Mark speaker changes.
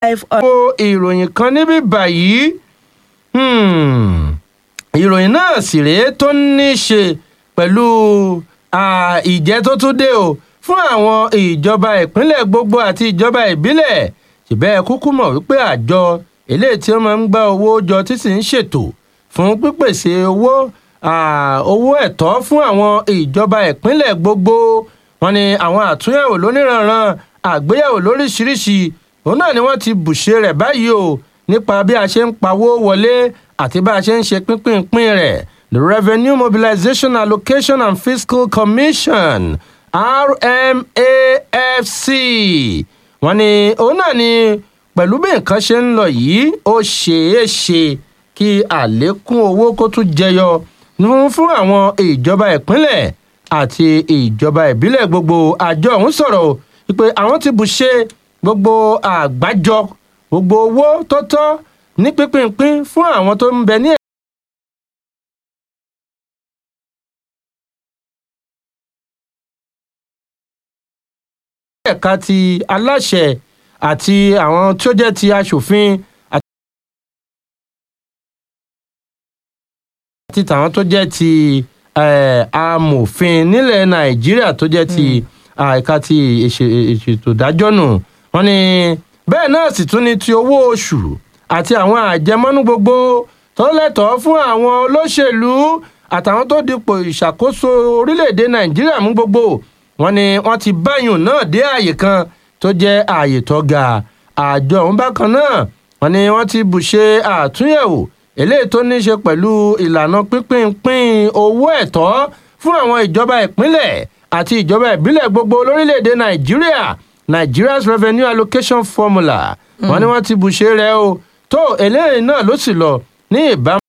Speaker 1: wo ìròyìn kan níbí báyìí hmm, ìròyìn náà sì rèé tó ní í ṣe pẹ̀lú ah, ìjẹ́ tó tún dé o fún àwọn ìjọba ìpínlẹ̀ gbogbo àti ìjọba ìbílẹ̀ ṣùgbọ́n kúkú mọ̀ wípé àjọ eléyìí tí wọ́n máa ń gbá owó jọ tí sì ń ṣètò fún pípèsè owó ah, owó ẹ̀tọ́ fún àwọn ìjọba ìpínlẹ̀ gbogbo wọn ni àwọn àtúnyẹ̀wò lóníranran àgbéyẹ̀wò lóríṣiríṣi òun náà ni wọ́n ti bùṣe rẹ̀ báyìí o nípa bí a ṣe ń pawó wọlé àti bá a ṣe ń ṣe pínpín rẹ̀ the revenue mobilization allocation and fiscal commission rmafc wọ́n ní òun náà ni pẹ̀lú bí nǹkan ṣe ń lọ yìí ó ṣeé ṣe kí àlékún owó kó tún jẹyọ fún fún àwọn ìjọba ìpínlẹ̀ àti ìjọba ìbílẹ̀ gbogbo àjọ ọ̀hún sọ̀rọ̀ pé àwọn ti bù ṣe gbogbo àgbájọ gbogbo owó tó tọ́ ní pínpín fún àwọn tó ń bẹ ní ẹ̀ka ti aláṣẹ àti àwọn tí ó jẹ́ ti aṣòfin àti tàwọn tó jẹ́ ti eh, amòfin nílẹ̀ nàìjíríà tó jẹ́ ti ẹ̀ka ti ìṣètò ìdájọ́ nù wọ́n ní bẹ́ẹ̀ náà sì tún ní ti owó oṣù àti àwọn àjẹmọ́nú gbogbo tó lẹ́tọ̀ọ́ fún àwọn olóṣèlú àtàwọn tó dipò ìṣàkóso orílẹ̀-èdè nàìjíríà mú gbogbo wọ́n ní wọ́n ti báyùn náà dé ààyè kan tó jẹ́ ààyè tó ga àjọ ọ̀hún bákan náà wọ́n ní wọ́n ti bùṣe àtúnyẹ̀wò eléyìí tó ní í ṣe pẹ̀lú ìlànà pínpín owó ẹ̀tọ́ fún àwọn ìjọba ìpínlẹ̀ àti ìjọba ìbílẹ̀ gbogbo lórílẹ̀‐èdè nàìjíríà nigeria's revenue allocation formula wọ́n ní wọ́n ti bùṣe rẹ̀ o tó eléyìí náà ló sì lọ ní ìbámu.